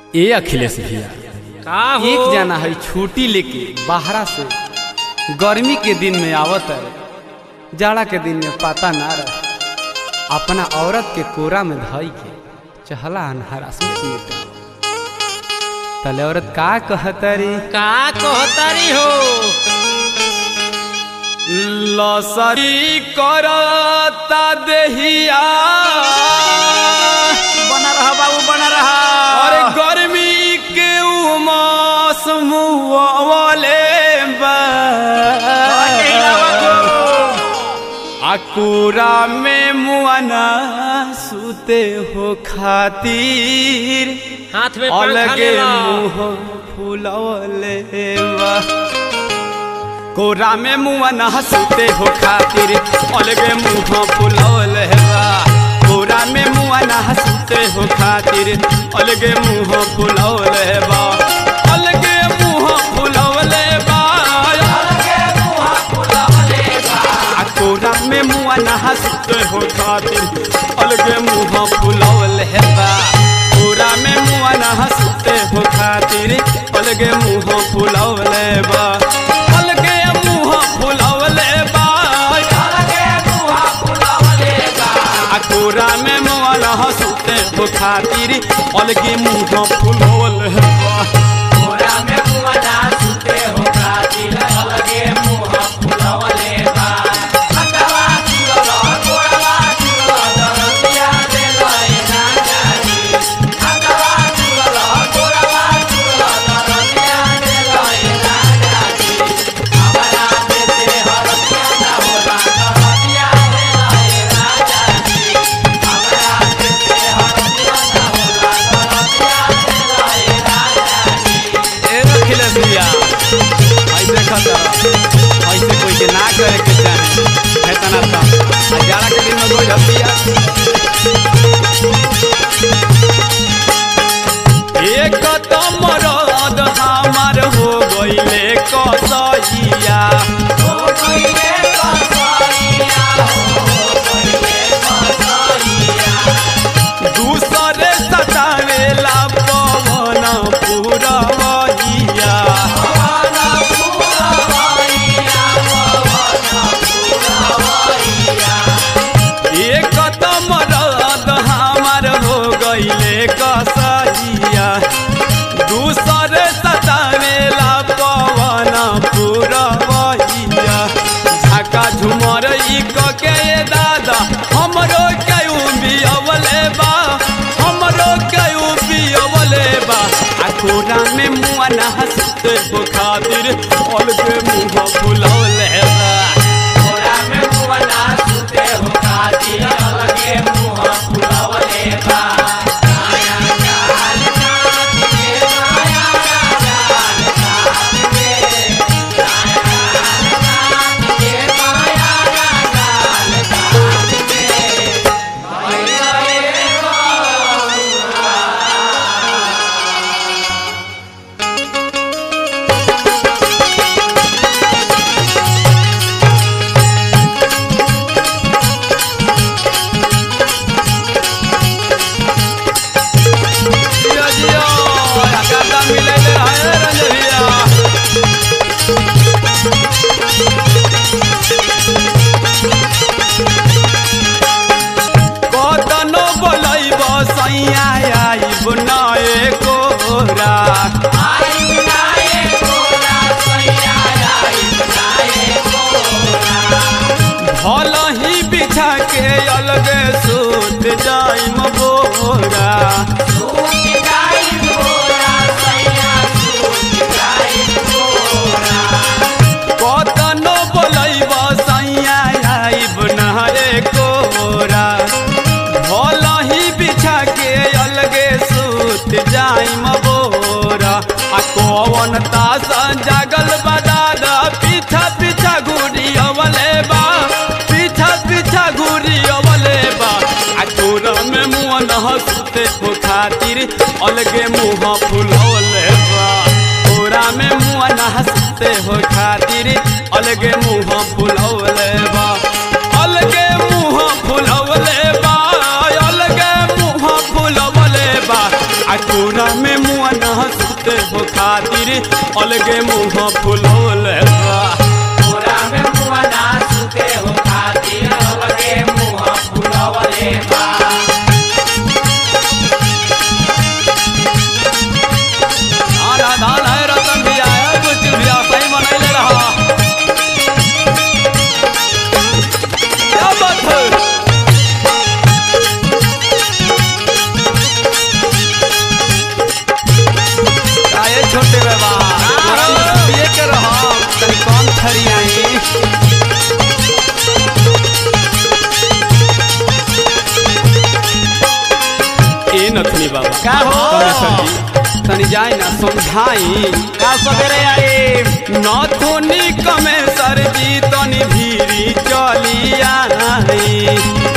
ए अखिलेश भैया का हो एक जना है छुट्टी लेके बाहरा से गर्मी के दिन में आवत है जाड़ा के दिन में पता ना रहे अपना औरत के कोरा में धई के चहला हरासमेंट में तले औरत का कहतरी का कहतारी हो लसरी करता देहिया बना रहा बाबू बना रहा अरे गर्मी के उमास मुआवले अकुरा में मुआना सुते हो खातिर हाथ में पंखा अलगे ले ला मुंह फुलवले बा कोरा में मुआना सुते हो खातिर अलगे मुंह फुलवले बा कोरा में मुआना सुते हो खातिर अलगे मुंह फुलवले बा अलगे मुंह फुलवले बा अलगे मुंह फुलवले बा आ कोरा में मुआना सुते हो खातिर अलगे मुंह फुलवले बा कोरा में मुआना सुते हो खातिर अलगे मुंह फुलवले बा अलगे मुंह फुलवले बा अलगे मुंह फुलवले बा आ कोरा में मुआना सुते हो खातिर अलगे मुंह फुलवले बा कोरा में मुआना सुते हो खातिर अलगे मुंह फुलवले बा हटवा चुरवा गोरवा चुरवा दरतिया दे लए ना जानी हटवा चुरवा गोरवा चुरवा दरतिया दे लए ना जानी हमारा देते हरतिया ना होला दरतिया दे लए ना जानी हमारा देते हरतिया ना होला दरतिया दे लए ना जानी ए रखिले भैया ऐसे खतर ऐसे कोई के ना करे के चाहे है तना ता आ जाड़ा के दिन में कोई हतिया एक तो मरद हमार हो गईले कसैया हो गईले कसैया हो गईले कसैया दूसरे सतावेला पवन पुरवैया एक तो मरद हमार हो गईले कसैया दूसरे सतावेला पवन पुरवैया झाका झुमर ई क के ये दादा हमरो कयू बियवले बा हमरो कयू बियवले बा आ कोरा में मुआ ना हंसते हो खातिर अलगे मुंह फुलौले बा कोरा में मुआ ना हंसते हो खातिर अलगे मुंह फुलौले बा जियो जियो आकाशा मिलैले रहे रंजबिया कतनो बोलैब सैया आइब नए कोरा भल ही बिछा के अलगे सूत जाइम बोरा कतनो बोलैब सैया आइब नहरे कोरा भल ही बिछा के अलगे सूत जाइम बोरा आ कौन तास जागल बदादा पीछा पीछा घूरी अवले बा पीछा पीछा घूरी अवले बा आ कोरा में मुँह न हंसते हो खातिर अलगे मुँह फुलौले बा कोरा में मुँह न हंसते हो खातिर अलगे मुँह फुलौले बा अलगे मुँह फुलौले बा अलगे मुँह फुलौले बा आ कोरा में मुँह अलगे मुंह फुलौले बा आना धान है रतन भी आया कुछ भी सही मनैले रहा क्या बात है आए छोटे बाबा तोरा मस्तिए के रहा तनी कौन थरी आई ए नथनी बाबा का हो? कमेश्वर जी तनी जाई ना समझाई का सवेरे आई नथुनी कमेश्वर जी तनी भीरी चली आई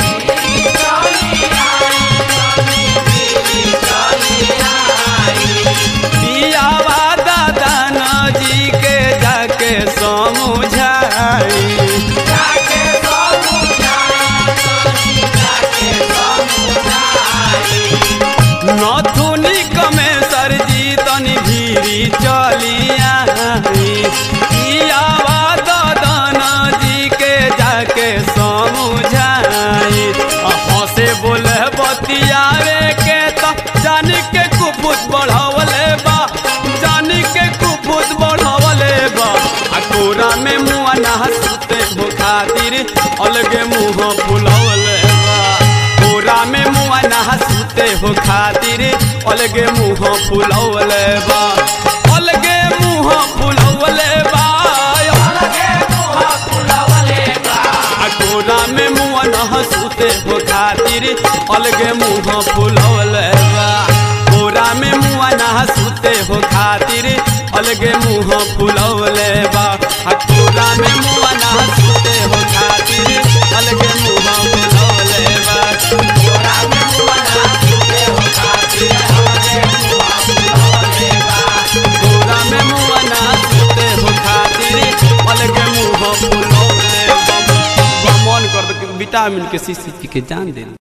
पियावा दादा जी के जाके समझाई नथुनी कमेश्वर जी तनी भीरी चलिया पियावा दादा जी के जाके समझाई हंसे बोले बतियावे के तो जान के कुपुत बढ़ावले बा जान के कुपुत बढ़ावले बा आ कोरा में मुआ ना हंसते हो खातिर अलगे मुंह फुलवले बा कोरा में मुआ ना हंसते हो खातिर अलगे मुंह फुलवले बा अलगे मुंह फुलवले बा आ कोरा में मुआ ना हंसते हो खातिर अलगे मुंह फुलवले बा कोरा में मुआ ना हंसते हो खातिर अलगे मुंह फुलवले बा आ कोरा में मुआ ना हंसते हो खातिर अलगे मुंह फुलवले बा कोरा में मुआ ना हंसते हो खातिर अलगे मुंह फुलवले बा कोरा में मुआ ना हंसते हो खातिर अलगे मुंह फुलवले बा मन कर दे विटामिन के शीशी पी के जान दे